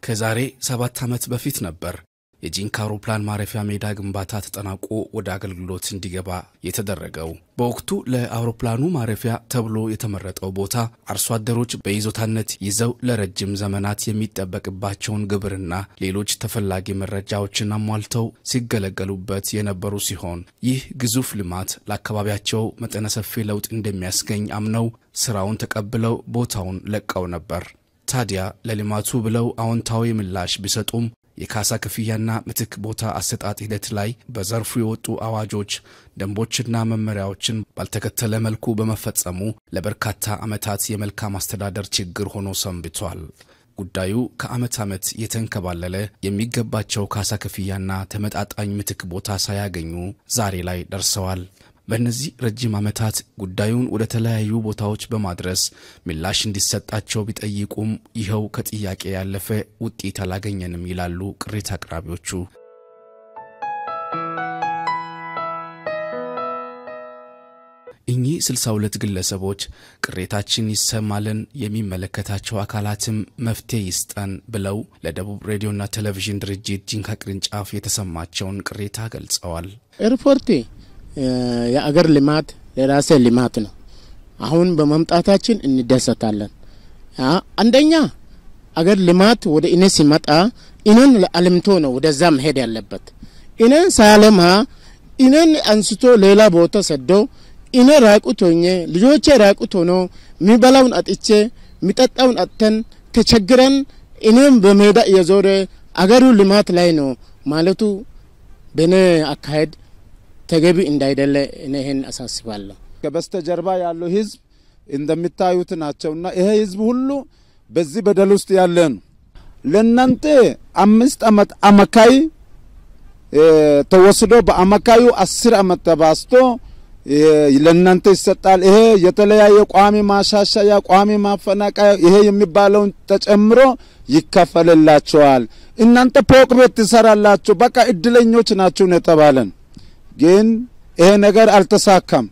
ከዛሬ ሰባት ዓመት በፊት ነበር የጂንካ አውሮፕላን ማረፊያ ሜዳ ግንባታ ተጠናቆ ወደ አገልግሎት እንዲገባ የተደረገው። በወቅቱ ለአውሮፕላኑ ማረፊያ ተብሎ የተመረጠው ቦታ አርሶ አደሮች በይዞታነት ይዘው ለረጅም ዘመናት የሚጠበቅባቸውን ግብርና ሌሎች ተፈላጊ መረጃዎችን አሟልተው ሲገለገሉበት የነበሩ ሲሆን ይህ ግዙፍ ልማት ለአካባቢያቸው መጠነ ሰፊ ለውጥ እንደሚያስገኝ አምነው ስራውን ተቀብለው ቦታውን ለቀው ነበር። ታዲያ ለልማቱ ብለው አዎንታዊ ምላሽ ቢሰጡም የካሳ ክፍያና ምትክ ቦታ አሰጣጥ ሂደት ላይ በዘርፉ የወጡ አዋጆች፣ ደንቦችና መመሪያዎችን ባልተከተለ መልኩ በመፈጸሙ ለበርካታ ዓመታት የመልካም አስተዳደር ችግር ሆኖ ሰንብቷል። ጉዳዩ ከዓመት ዓመት የተንከባለለ የሚገባቸው ካሳ ክፍያና ተመጣጣኝ ምትክ ቦታ ሳያገኙ ዛሬ ላይ ደርሰዋል። በእነዚህ ረጅም ዓመታት ጉዳዩን ወደ ተለያዩ ቦታዎች በማድረስ ምላሽ እንዲሰጣቸው ቢጠይቁም ይኸው ከጥያቄ ያለፈ ውጤት አላገኘንም ይላሉ ቅሬታ አቅራቢዎቹ። እኚህ 62 ግለሰቦች ቅሬታችን ይሰማልን፣ የሚመለከታቸው አካላትም መፍትሄ ይስጠን ብለው ለደቡብ ሬዲዮና ቴሌቪዥን ድርጅት ጂንካ ቅርንጫፍ የተሰማቸውን ቅሬታ ገልጸዋል። ኤርፖርት የአገር ልማት የራሴ ልማት ነው። አሁን በመምጣታችን እንደሰታለን። አንደኛ አገር ልማት ወደ እኔ ሲመጣ እኔን አልምቶ ነው ወደዛ መሄድ ያለበት። እኔን ሳያለማ እኔን አንስቶ ሌላ ቦታ ሰዶ እኔ ራቁት ሆኜ ልጆቼ ራቁት ሆኖ የሚበላውን አጥቼ የሚጠጣውን አጥተን ተቸግረን እኔም በሜዳ እየዞረ አገሩ ልማት ላይ ነው ማለቱ በእኔ አካሄድ ተገቢ እንዳይደለ እኔ ይህን አሳስባለሁ። ከበስተጀርባ ያለው ህዝብ እንደሚታዩት ናቸውና ይሄ ህዝብ ሁሉ በዚህ በደል ውስጥ ያለ ነው። ለእናንተ አምስት አመት አመካይ ተወስዶ በአመካዩ አስር አመት ተባስቶ ለእናንተ ይሰጣል። ይሄ የተለያየ ቋሚ ማሻሻያ፣ ቋሚ ማፈናቀያ ይሄ የሚባለውን ተጨምሮ ይከፈልላቸዋል። እናንተ ፎቅ ቤት ትሰራላችሁ፣ በቃ እድለኞች ናችሁ ነው የተባለን። ግን ይሄ ነገር አልተሳካም።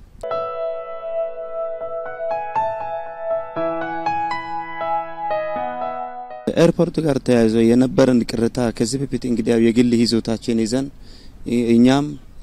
ኤርፖርት ጋር ተያይዞ የነበረን ቅሬታ ከዚህ በፊት እንግዲህ ያው የግል ይዞታችን ይዘን እኛም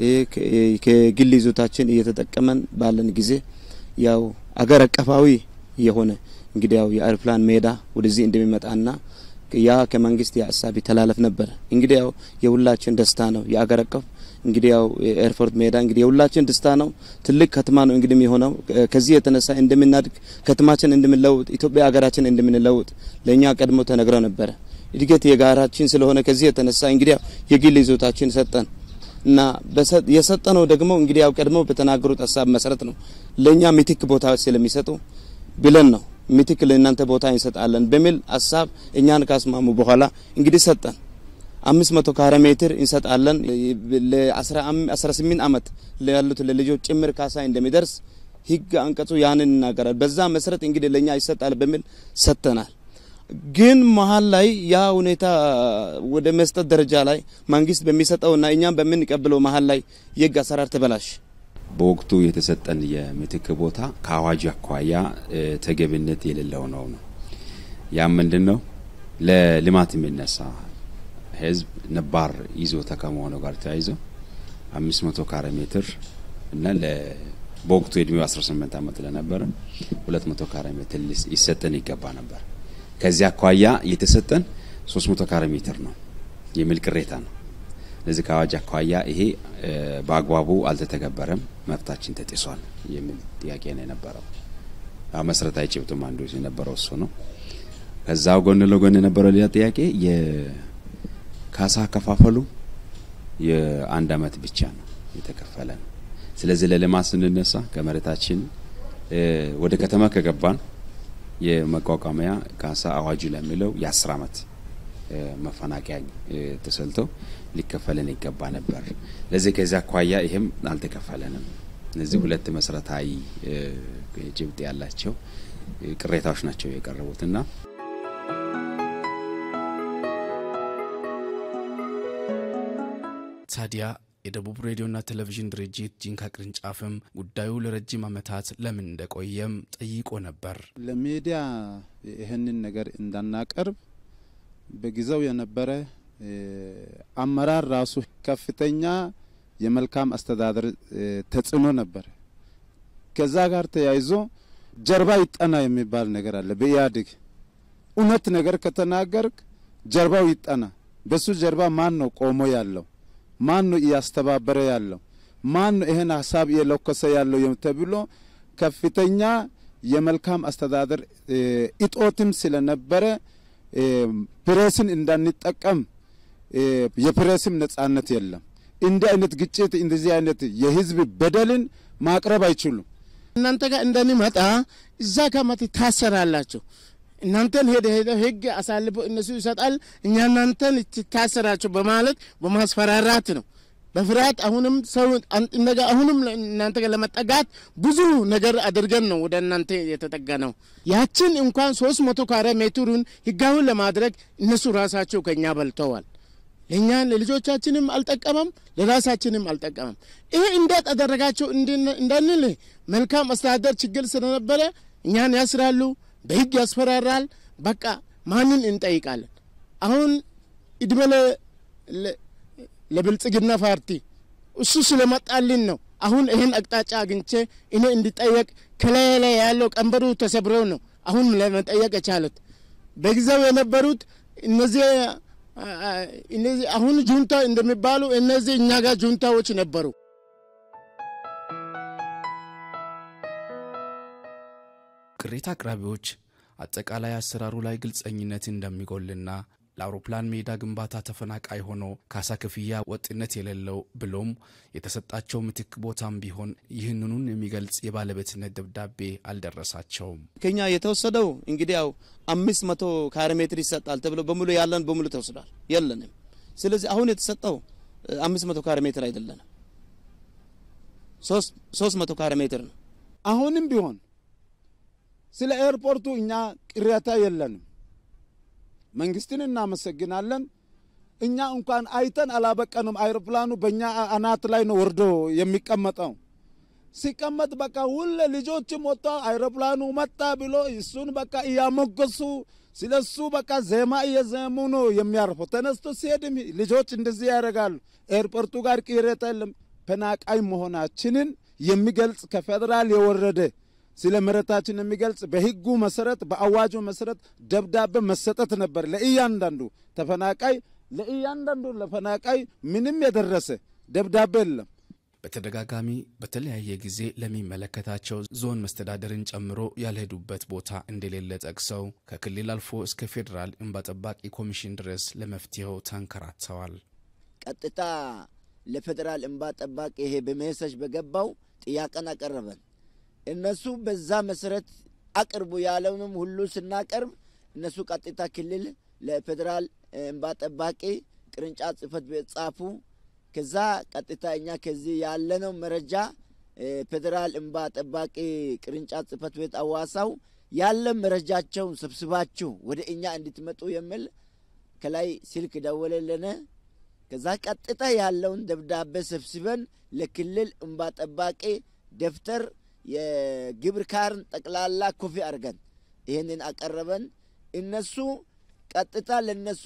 ከግል ይዞታችን እየተጠቀመን ባለን ጊዜ ያው አገር አቀፋዊ የሆነ እንግዲህ ያው የአውሮፕላን ሜዳ ወደዚህ እንደሚመጣና ያ ከመንግስት የሀሳብ ይተላለፍ ነበር። እንግዲህ ያው የሁላችን ደስታ ነው። የአገር አቀፍ እንግዲህ ያው ኤርፖርት ሜዳ እንግዲህ የሁላችን ደስታ ነው። ትልቅ ከተማ ነው እንግዲህ የሆነው ከዚህ የተነሳ እንደምናድግ ከተማችን እንደምንለውጥ ኢትዮጵያ ሀገራችን እንደምንለውጥ ለእኛ ቀድሞ ተነግረው ነበረ። እድገት የጋራችን ስለሆነ ከዚህ የተነሳ እንግዲህ ያው የግል ይዞታችን ሰጠን እና የሰጠነው ደግሞ እንግዲህ ያው ቀድሞ በተናገሩት ሀሳብ መሰረት ነው። ለእኛ ምትክ ቦታ ስለሚሰጡ ብለን ነው ምትክ ለእናንተ ቦታ እንሰጣለን በሚል ሀሳብ እኛን ካስማሙ በኋላ እንግዲህ ሰጠን። አምስት መቶ ካሬ ሜትር እንሰጣለን ለአስራ ስምንት አመት ያሉት ለልጆች ጭምር ካሳ እንደሚደርስ ህግ አንቀጹ ያንን ይናገራል። በዛ መሰረት እንግዲህ ለእኛ ይሰጣል በሚል ሰጥተናል። ግን መሀል ላይ ያ ሁኔታ ወደ መስጠት ደረጃ ላይ መንግስት በሚሰጠውና እኛም በምንቀብለው መሀል ላይ የህግ አሰራር ተበላሽ። በወቅቱ የተሰጠን የምትክ ቦታ ከአዋጅ አኳያ ተገቢነት የሌለው ነው ነው ያም ምንድን ነው ለልማት የሚነሳ ህዝብ ነባር ይዞታ ከመሆኑ ጋር ተያይዞ አምስት መቶ ካሬ ሜትር እና በወቅቱ የእድሜው 18 ዓመት ለነበረ ሁለት መቶ ካሬ ሜትር ይሰጠን ይገባ ነበር። ከዚህ አኳያ የተሰጠን 300 ካሬ ሜትር ነው የሚል ቅሬታ ነው። ለዚህ ከአዋጅ አኳያ ይሄ በአግባቡ አልተተገበረም፣ መብታችን ተጥሷል የሚል ጥያቄ ነው የነበረው። መሰረታዊ ጭብጡም አንዱ የነበረው እሱ ነው። ከዛው ጎን ለጎን የነበረው ሌላ ጥያቄ የካሳ አከፋፈሉ የአንድ አመት ብቻ ነው የተከፈለ ነው። ስለዚህ ለልማት ስንነሳ ከመሬታችን ወደ ከተማ ከገባን የመቋቋሚያ ካሳ አዋጁ ለሚለው የአስር አመት መፈናቀያ ተሰልቶ ሊከፈለን ይገባ ነበር። ለዚህ ከዚህ አኳያ ይህም አልተከፈለንም። እነዚህ ሁለት መሰረታዊ ጭብጥ ያላቸው ቅሬታዎች ናቸው የቀረቡትና ታዲያ የደቡብ ሬዲዮና ቴሌቪዥን ድርጅት ጂንካ ቅርንጫፍም ጉዳዩ ለረጅም ዓመታት ለምን እንደቆየም ጠይቆ ነበር። ለሚዲያ ይህንን ነገር እንዳናቀርብ በጊዜው የነበረ አመራር ራሱ ከፍተኛ የመልካም አስተዳደር ተጽዕኖ ነበረ። ከዛ ጋር ተያይዞ ጀርባ ይጠና የሚባል ነገር አለ በኢህአዴግ። እውነት ነገር ከተናገርክ ጀርባው ይጠና። በሱ ጀርባ ማን ነው ቆሞ ያለው? ማን ነው እያስተባበረ ያለው? ማን ነው ይህን ሀሳብ እየለኮሰ ያለው ተብሎ ከፍተኛ የመልካም አስተዳደር እጦትም ስለነበረ ፕሬስን እንዳንጠቀም የፕሬስም ነጻነት የለም። እንዲህ አይነት ግጭት እንደዚህ አይነት የህዝብ በደልን ማቅረብ አይችሉም። እናንተ ጋር እንደሚመጣ እዛ ከመት ታሰራላችሁ። እናንተን ሄደ ሄደ ህግ አሳልፎ እነሱ ይሰጣል፣ እኛ እናንተን ትታሰራችሁ በማለት በማስፈራራት ነው። በፍርሃት አሁንም ሰው ነገ አሁንም እናንተ ጋር ለመጠጋት ብዙ ነገር አድርገን ነው ወደ እናንተ የተጠጋ ነው። ያችን እንኳን ሶስት መቶ ካሬ ሜትሩን ህጋውን ለማድረግ እነሱ ራሳቸው ከኛ በልተዋል። ለእኛ ለልጆቻችንም አልጠቀመም፣ ለራሳችንም አልጠቀመም። ይሄ እንዴት አደረጋቸው እንዳንል መልካም አስተዳደር ችግር ስለነበረ እኛን ያስራሉ፣ በህግ ያስፈራራል። በቃ ማንን እንጠይቃለን? አሁን እድሜ ለብልጽግና ፓርቲ እሱ ስለመጣልን ነው። አሁን ይህን አቅጣጫ አግኝቼ እኔ እንዲጠየቅ ከላይ ላይ ያለው ቀንበሩ ተሰብሮ ነው አሁን ለመጠየቅ የቻሉት። በጊዜው የነበሩት እነዚህ እነዚህ አሁን ጁንታ እንደሚባሉ እነዚህ እኛ ጋር ጁንታዎች ነበሩ። ቅሬታ አቅራቢዎች አጠቃላይ አሰራሩ ላይ ግልጸኝነት እንደሚጎልና ለአውሮፕላን ሜዳ ግንባታ ተፈናቃይ ሆኖ ካሳ ክፍያ ወጥነት የሌለው ብሎም የተሰጣቸው ምትክ ቦታም ቢሆን ይህንኑን የሚገልጽ የባለቤትነት ደብዳቤ አልደረሳቸውም። ከኛ የተወሰደው እንግዲህ ያው አምስት መቶ ካሬ ሜትር ይሰጣል ተብሎ በሙሉ ያለን በሙሉ ተወስዷል፣ የለንም። ስለዚህ አሁን የተሰጠው አምስት መቶ ካሬ ሜትር አይደለንም፣ ሶስት መቶ ካሬ ሜትር ነው። አሁንም ቢሆን ስለ ኤርፖርቱ እኛ ቅሬታ የለንም። መንግስትን እናመሰግናለን። እኛ እንኳን አይተን አላበቀንም። አይሮፕላኑ በእኛ አናት ላይ ነው ወርዶ የሚቀመጠው። ሲቀመጥ በቃ ሁሌ ልጆችም ወጥቶ አይሮፕላኑ መጣ ብሎ እሱን በቃ እያሞገሱ ስለ እሱ በቃ ዜማ እየዘሙ ነው የሚያርፈው። ተነስቶ ሲሄድም ልጆች እንደዚህ ያደርጋሉ። ኤርፖርቱ ጋር ቅሬታ የለም። ፈናቃይ መሆናችንን የሚገልጽ ከፌዴራል የወረደ ስለ መሬታችን የሚገልጽ በሕጉ መሰረት በአዋጁ መሰረት ደብዳቤ መሰጠት ነበር ለእያንዳንዱ ተፈናቃይ። ለእያንዳንዱ ለፈናቃይ ምንም የደረሰ ደብዳቤ የለም። በተደጋጋሚ በተለያየ ጊዜ ለሚመለከታቸው ዞን መስተዳደርን ጨምሮ ያልሄዱበት ቦታ እንደሌለ ጠቅሰው ከክልል አልፎ እስከ ፌዴራል እንባ ጠባቂ ኮሚሽን ድረስ ለመፍትሄው ተንከራተዋል። ቀጥታ ለፌዴራል እንባ ጠባቂ ይሄ በመሰጅ በገባው ጥያቄን አቀረበን። እነሱ በዛ መሰረት አቅርቡ ያለውንም ሁሉ ስናቀርብ እነሱ ቀጥታ ክልል ለፌዴራል እንባ ጠባቂ ቅርንጫፍ ጽህፈት ቤት ጻፉ። ከዛ ቀጥታ እኛ ከዚህ ያለነው መረጃ ፌዴራል እንባ ጠባቂ ቅርንጫፍ ጽህፈት ቤት አዋሳው ያለ መረጃቸውን ሰብስባችሁ ወደ እኛ እንድትመጡ የሚል ከላይ ስልክ ደወለልን። ከዛ ቀጥታ ያለውን ደብዳቤ ሰብስበን ለክልል እንባ ጠባቂ ደብተር የግብር ካርን ጠቅላላ ኮፊ አድርገን ይህንን አቀረበን። እነሱ ቀጥታ ለነሱ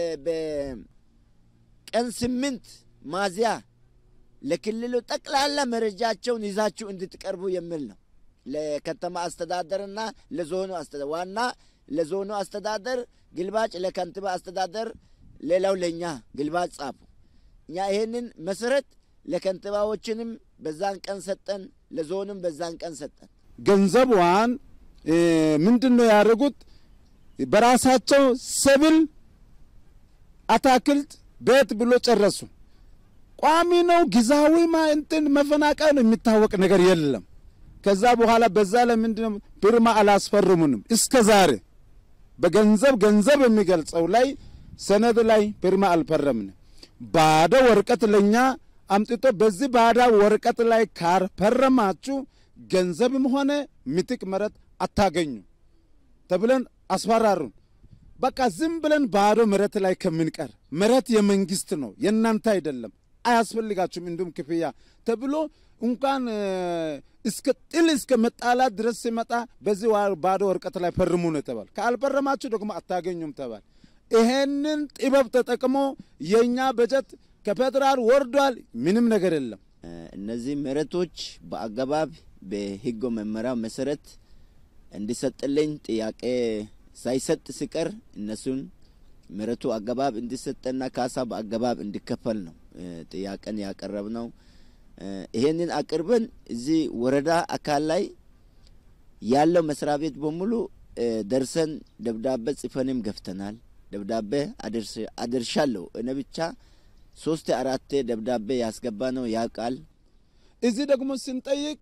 በቀን ስምንት ማዚያ ለክልሉ ጠቅላላ መረጃቸውን ይዛችሁ እንድትቀርቡ የሚል ነው። ለከተማ አስተዳደርና ለዞኑ አስተዳደር ዋና ለዞኑ አስተዳደር ግልባጭ፣ ለከንቲባ አስተዳደር ሌላው ለእኛ ግልባጭ ጻፉ። እኛ ይህንን መሰረት ለከንቲባዎችንም በዛን ቀን ሰጠን፣ ለዞንም በዛን ቀን ሰጠን። ገንዘቧን ምንድን ነው ያደረጉት? በራሳቸው ሰብል፣ አታክልት፣ ቤት ብሎ ጨረሱ። ቋሚ ነው ጊዜያዊ እንትን መፈናቀል ነው የሚታወቅ ነገር የለም። ከዛ በኋላ በዛ ለምንድን ነው ፊርማ አላስፈርሙንም? እስከ ዛሬ በገንዘብ ገንዘብ የሚገልጸው ላይ ሰነድ ላይ ፊርማ አልፈረምንም። ባዶ ወረቀት ለኛ አምጥቶ በዚህ ባዳ ወረቀት ላይ ካልፈረማችሁ ገንዘብም ሆነ ምትክ መሬት አታገኙ ተብለን አስፈራሩን። በቃ ዝም ብለን ባዶ መሬት ላይ ከምንቀር መሬት የመንግስት ነው የእናንተ አይደለም፣ አያስፈልጋችሁም እንዲሁም ክፍያ ተብሎ እንኳን እስከ ጥል እስከ መጣላት ድረስ ሲመጣ በዚህ ባዶ ወረቀት ላይ ፈርሙ ነው ተባል። ካልፈረማችሁ ደግሞ አታገኙም ተባል። ይሄንን ጥበብ ተጠቅሞ የእኛ በጀት ከፌዴራል ወርዷል። ምንም ነገር የለም። እነዚህ መሬቶች በአገባብ በህጎ መመሪያ መሰረት እንዲሰጥልኝ ጥያቄ ሳይሰጥ ሲቀር እነሱን መሬቱ አገባብ እንዲሰጠና ካሳ በአገባብ እንዲከፈል ነው ጥያቄን ያቀረብ ነው። ይሄንን አቅርበን እዚህ ወረዳ አካል ላይ ያለው መስሪያ ቤት በሙሉ ደርሰን ደብዳቤ ጽፈንም ገፍተናል። ደብዳቤ አደርሻለሁ እኔ ብቻ ሶስት አራቴ ደብዳቤ ያስገባ ነው ያውቃል። እዚህ ደግሞ ስንጠይቅ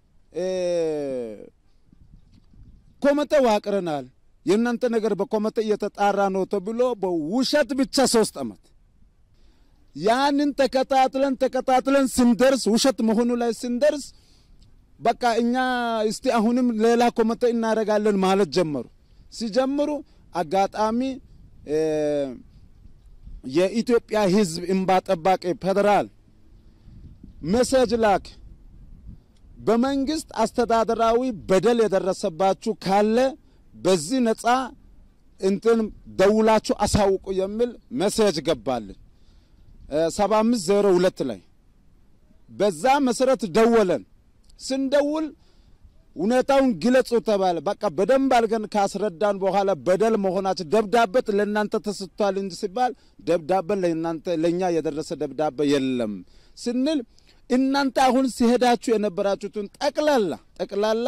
ኮሚቴ ዋቅረናል፣ የእናንተ ነገር በኮሚቴ እየተጣራ ነው ተብሎ በውሸት ብቻ ሶስት አመት ያንን ተከታትለን ተከታትለን ስንደርስ ውሸት መሆኑ ላይ ስንደርስ በቃ እኛ እስቲ አሁንም ሌላ ኮሚቴ እናደርጋለን ማለት ጀመሩ። ሲጀምሩ አጋጣሚ የኢትዮጵያ ሕዝብ እንባ ጠባቂ ፌዴራል መሰጅ ላክ። በመንግስት አስተዳደራዊ በደል የደረሰባችሁ ካለ በዚህ ነጻ እንትን ደውላችሁ አሳውቁ የሚል መሴጅ ገባልን ሰባ አምስት ዜሮ ሁለት ላይ በዛ መሰረት ደወለን። ስንደውል ሁኔታውን ግለጹ ተባለ። በቃ በደንብ አድርገን ካስረዳን በኋላ በደል መሆናቸው ደብዳቤ ለእናንተ ተሰጥቷል እንጂ ሲባል ደብዳቤ ለእናንተ ለእኛ የደረሰ ደብዳቤ የለም ስንል እናንተ አሁን ሲሄዳችሁ የነበራችሁትን ጠቅላላ ጠቅላላ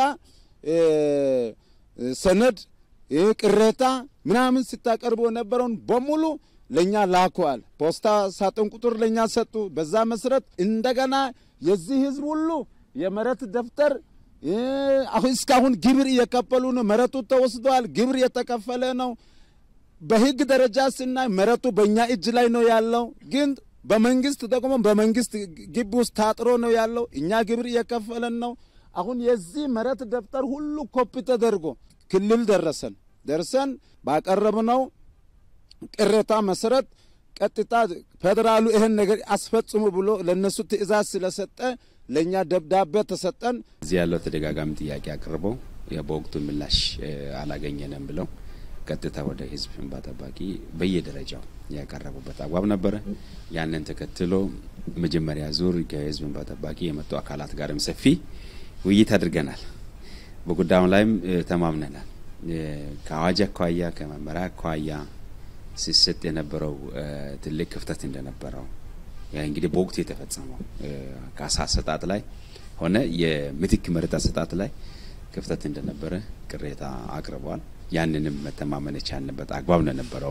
ሰነድ ቅሬታ ምናምን ስታቀርቡ የነበረውን በሙሉ ለእኛ ላኩዋል። ፖስታ ሳጥን ቁጥር ለእኛ ሰጡ። በዛ መሰረት እንደገና የዚህ ህዝብ ሁሉ የመሬት ደብተር አሁን እስካሁን ግብር እየከፈሉ ነው። መሬቱ ተወስደዋል። ግብር እየተከፈለ ነው። በህግ ደረጃ ስናይ መሬቱ በእኛ እጅ ላይ ነው ያለው ግን በመንግስት ደግሞ በመንግስት ግቢ ውስጥ ታጥሮ ነው ያለው። እኛ ግብር እየከፈለን ነው። አሁን የዚህ መሬት ደብተር ሁሉ ኮፒ ተደርጎ ክልል ደረሰን ደርሰን ባቀረብነው ቅሬታ መሰረት ቀጥታ ፌዴራሉ ይህን ነገር አስፈጽሙ ብሎ ለእነሱ ትዕዛዝ ስለሰጠ ለእኛ ደብዳቤ ተሰጠን። እዚህ ያለው ተደጋጋሚ ጥያቄ አቅርበው በወቅቱ ምላሽ አላገኘንም ብለው ቀጥታ ወደ ህዝብ እንባ ጠባቂ በየደረጃው ያቀረቡበት አግባብ ነበረ። ያንን ተከትሎ መጀመሪያ ዙር ከህዝብ እንባ ጠባቂ የመጡ አካላት ጋርም ሰፊ ውይይት አድርገናል። በጉዳዩ ላይም ተማምነናል። ከአዋጅ አኳያ ከመመሪያ አኳያ ሲሰጥ የነበረው ትልቅ ክፍተት እንደነበረው እንግዲህ በወቅቱ የተፈጸመው ካሳ አሰጣጥ ላይ ሆነ የምትክ መሬት አሰጣጥ ላይ ክፍተት እንደነበረ ቅሬታ አቅርበዋል። ያንንም መተማመን የቻልንበት አግባብ ነው የነበረው።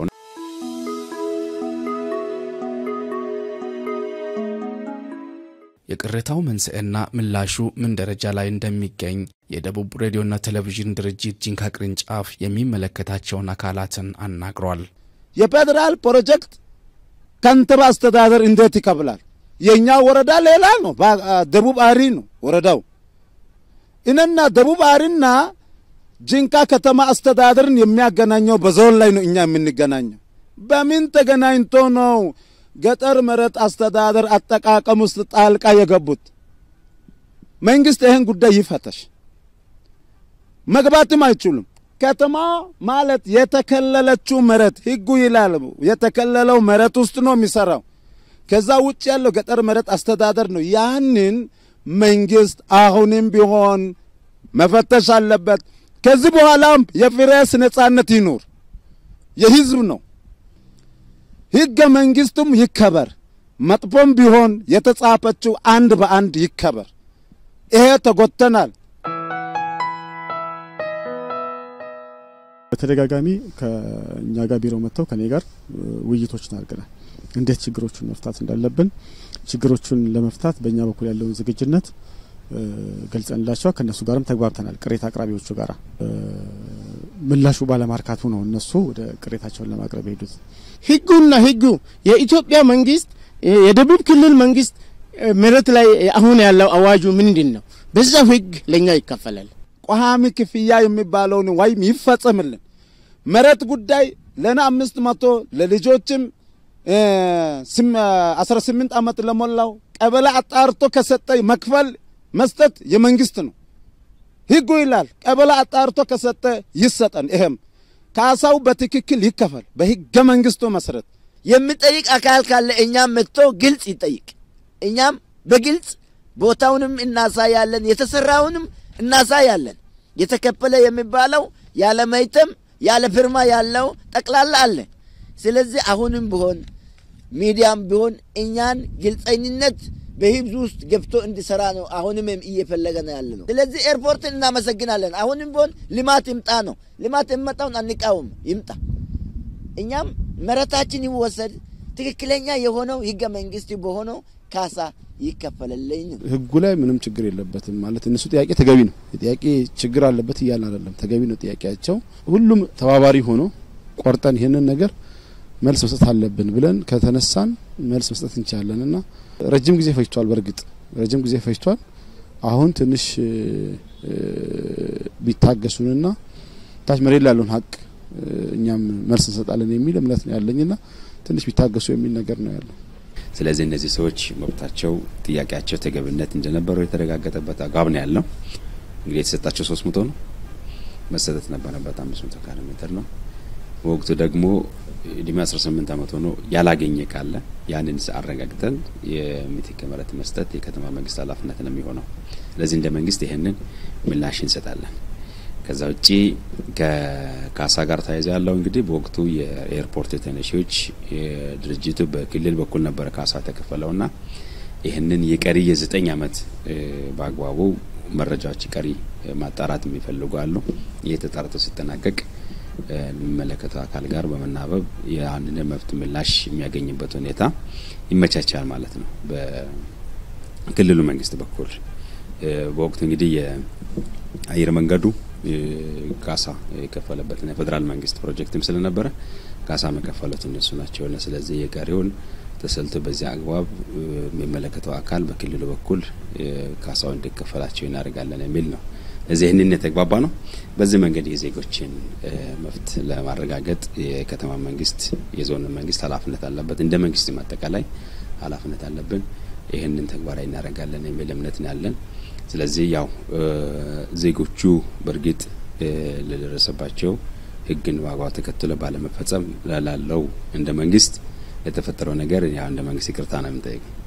የቅሬታው መንስኤና ምላሹ ምን ደረጃ ላይ እንደሚገኝ የደቡብ ሬዲዮና ቴሌቪዥን ድርጅት ጂንካ ቅርንጫፍ የሚመለከታቸውን አካላትን አናግሯል። የፌዴራል ፕሮጀክት ከንቲባ አስተዳደር እንዴት ይከፍላል? የእኛ ወረዳ ሌላ ነው፣ ደቡብ አሪ ነው ወረዳው። እነና ደቡብ አሪና ጂንካ ከተማ አስተዳደርን የሚያገናኘው በዞን ላይ ነው እኛ የምንገናኘው። በምን ተገናኝቶ ነው ገጠር መሬት አስተዳደር አጠቃቀም ውስጥ ጣልቃ የገቡት? መንግስት ይህን ጉዳይ ይፈተሽ። መግባትም አይችሉም። ከተማ ማለት የተከለለችው መሬት ህጉ ይላል የተከለለው መሬት ውስጥ ነው የሚሰራው። ከዛ ውጭ ያለው ገጠር መሬት አስተዳደር ነው። ያንን መንግስት አሁንም ቢሆን መፈተሽ አለበት። ከዚህ በኋላም የፕሬስ ነጻነት ይኑር፣ የህዝብ ነው። ህገ መንግስቱም ይከበር። መጥፎም ቢሆን የተጻፈችው አንድ በአንድ ይከበር። ይሄ ተጎተናል። በተደጋጋሚ ከእኛ ጋር ቢሮ መጥተው ከኔ ጋር ውይይቶችን አድርገናል። እንዴት ችግሮቹን መፍታት እንዳለብን ችግሮቹን ለመፍታት በእኛ በኩል ያለውን ዝግጁነት ገልጸንላቸዋል። ከእነሱ ጋርም ተግባብተናል። ቅሬታ አቅራቢዎቹ ጋር ምላሹ ባለማርካቱ ነው እነሱ ወደ ቅሬታቸውን ለማቅረብ የሄዱት። ህጉና ህጉ የኢትዮጵያ መንግስት የደቡብ ክልል መንግስት መሬት ላይ አሁን ያለው አዋጁ ምንድን ነው? በዛው ህግ ለእኛ ይከፈላል። ቋሚ ክፍያ የሚባለውን ወይም ይፈጸምልን። መሬት ጉዳይ ለና አምስት መቶ ለልጆችም አስራ ስምንት ዓመት ለሞላው ቀበሌ አጣርቶ ከሰጠ መክፈል መስጠት የመንግስት ነው። ህጉ ይላል ቀበሌ አጣርቶ ከሰጠ ይሰጠን። ይሄም ካሳው በትክክል ይከፈል በህገ መንግስቱ መሰረት። የሚጠይቅ አካል ካለ እኛም መጥቶ ግልጽ ይጠይቅ። እኛም በግልጽ ቦታውንም እናሳያለን፣ የተሰራውንም እናሳያለን። የተከፈለ የሚባለው ያለ መይተም ያለ ፊርማ ያለው ጠቅላላ አለ። ስለዚህ አሁንም ቢሆን ሚዲያም ቢሆን እኛን ግልጸኝነት በህዝብ ውስጥ ገብቶ እንዲሰራ ነው አሁንም እየፈለገ ነው ያለ ነው። ስለዚህ ኤርፖርትን እናመሰግናለን። አሁንም ቢሆን ልማት ይምጣ ነው። ልማት የሚመጣውን አንቃወም፣ ይምጣ። እኛም መሬታችን ይወሰድ፣ ትክክለኛ የሆነው ህገ መንግስት በሆነው ካሳ ይከፈለልኝ ነው። ህጉ ላይ ምንም ችግር የለበትም ማለት እነሱ ጥያቄ ተገቢ ነው። ጥያቄ ችግር አለበት እያልን አይደለም፣ ተገቢ ነው ጥያቄያቸው። ሁሉም ተባባሪ ሆኖ ቆርጠን ይህንን ነገር መልስ መስጠት አለብን ብለን ከተነሳን መልስ መስጠት እንችላለን እና ረጅም ጊዜ ፈጅቷል። በእርግጥ ረጅም ጊዜ ፈጅቷል። አሁን ትንሽ ቢታገሱንና ታች መሬት ላለውን ሀቅ እኛም መልስ እንሰጣለን የሚል እምነት ነው ያለኝና ትንሽ ቢታገሱ የሚል ነገር ነው ያለው። ስለዚህ እነዚህ ሰዎች መብታቸው፣ ጥያቄያቸው ተገቢነት እንደነበረው የተረጋገጠበት አግባብ ነው ያለው። እንግዲህ የተሰጣቸው ሶስት መቶ ነው መሰጠት ነበረበት አምስት መቶ ካሬ ሜትር ነው። በወቅቱ ደግሞ እድሜ 18 ዓመት ሆኖ ያላገኘ ካለ ያንን አረጋግጠን የምትክ መሬት መስጠት የከተማ መንግስት ኃላፊነት ነው የሚሆነው። ስለዚህ እንደ መንግስት ይህንን ምላሽ እንሰጣለን። ከዛ ውጪ ከካሳ ጋር ተያይዞ ያለው እንግዲህ በወቅቱ የኤርፖርት ተነሺዎች ድርጅቱ በክልል በኩል ነበረ ካሳ ተከፈለውና ይህንን የቀሪ የዘጠኝ ዓመት በአግባቡ መረጃዎች ቀሪ ማጣራት የሚፈልጉ አሉ። ይህ ተጣርቶ ሲጠናቀቅ የሚመለከተው አካል ጋር በመናበብ የአንድን መብት ምላሽ የሚያገኝበት ሁኔታ ይመቻቻል ማለት ነው። በክልሉ መንግስት በኩል በወቅቱ እንግዲህ የአየር መንገዱ ካሳ የከፈለበትና የፌዴራል መንግስት ፕሮጀክትም ስለነበረ ካሳ መከፈሉት እነሱ ናቸው። ስለዚህ የቀሪውን ተሰልቶ በዚህ አግባብ የሚመለከተው አካል በክልሉ በኩል ካሳው እንዲከፈላቸው እናደርጋለን የሚል ነው። እዚህ ይህንን የተግባባ ነው። በዚህ መንገድ የዜጎችን መብት ለማረጋገጥ የከተማ መንግስት፣ የዞን መንግስት ኃላፊነት አለበት። እንደ መንግስትም አጠቃላይ ኃላፊነት አለብን። ይህንን ተግባራዊ እናደርጋለን የሚል እምነት ነው ያለን። ስለዚህ ያው ዜጎቹ በእርግጥ ለደረሰባቸው ህግን ዋጋው ተከትሎ ባለመፈጸም ላለው እንደ መንግስት ለተፈጠረው ነገር ያው እንደ መንግስት ይቅርታ ነው የምንጠይቅ።